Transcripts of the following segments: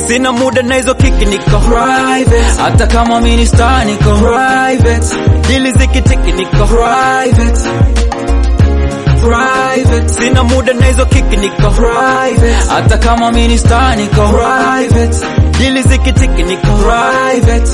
sina muda na hizo kiki niko private hata kama mimi ni star niko private dili zikitiki niko private private sina muda na hizo kiki niko private hata kama mimi ni star niko private dili zikitiki niko private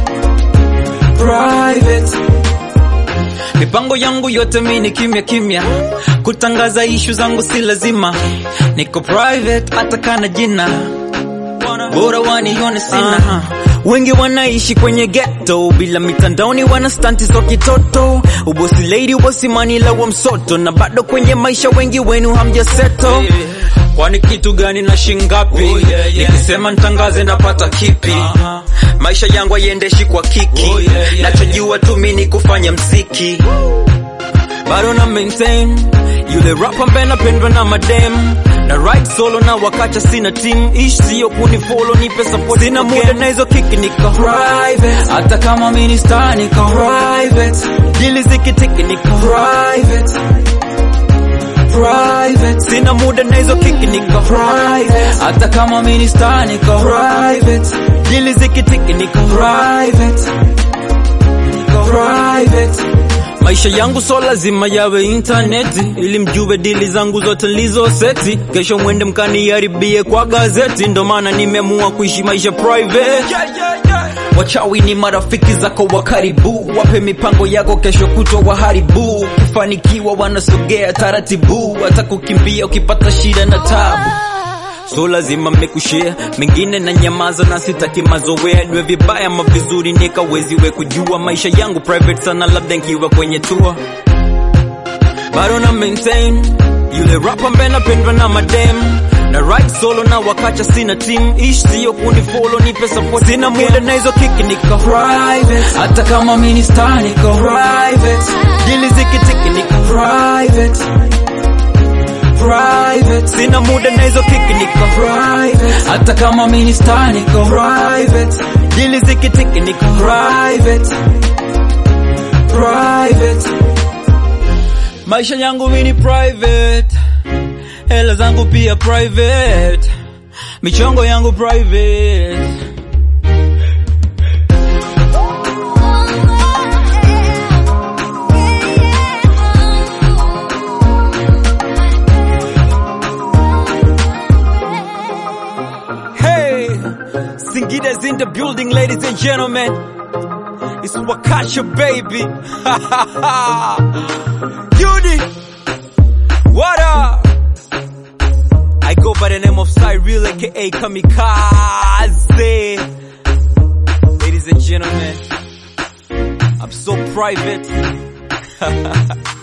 private mipango yangu yote mi ni kimya kimya kutangaza ishu zangu si lazima niko private hata kana jina bora wanione sina wengi wanaishi kwenye ghetto bila mitandaoni wana stanti za kitoto ubosi lady ubosi manila wa msoto na bado kwenye maisha wengi wenu hamjaseto kwani kitu gani na shingapi Oh, yeah, yeah. nikisema ntangaze napata kipi Uh-huh. maisha yangu haiendeshi kwa kiki Oh, yeah, yeah, nachojua tu mi ni kufanya mziki bado na maintain yule rap ambaye napendwa na madem na right solo na wakacha sina team ish sio kunifollow nipe support sina muda na hizo kiki niko private hata kama mimi ni star niko private dili zikitiki niko private private sina muda na hizo kiki niko private hata kama mimi ni star niko private dili zikitiki niko private niko private maisha yangu so lazima yawe intaneti ili mjue dili zangu zote lizo seti kesho mwende mkaniharibie kwa gazeti ndo maana nimeamua kuishi maisha private wachawi ni marafiki zako wa karibu wape mipango yako kesho kutwa waharibu ukifanikiwa wanasogea taratibu hata kukimbia ukipata shida na tabu so lazima mmekushare mengine na nyamaza na sitaki mazoea niwe vibaya ama vizuri nikaweziwe kujua maisha yangu private sana labda nkiwa kwenye tour bado na maintain yule rap ambaye napendwa na madem na right solo na wakacha sina team ish sio kunifollow nipe support sina muda na hizo kiki niko private hata kama mimi ni star niko private dili zikitiki niko private private sina muda na hizo kiki niko private hata kama mimi ni star niko private dili zikitiki niko private private maisha yangu mimi ni private hela zangu pia private michongo yangu private Hey, Singida's in the building, ladies and gentlemen. It's Wakasha, baby. Judy, what up? I go by the name of Cyril, aka Kamikaze. Ladies and gentlemen, I'm so private.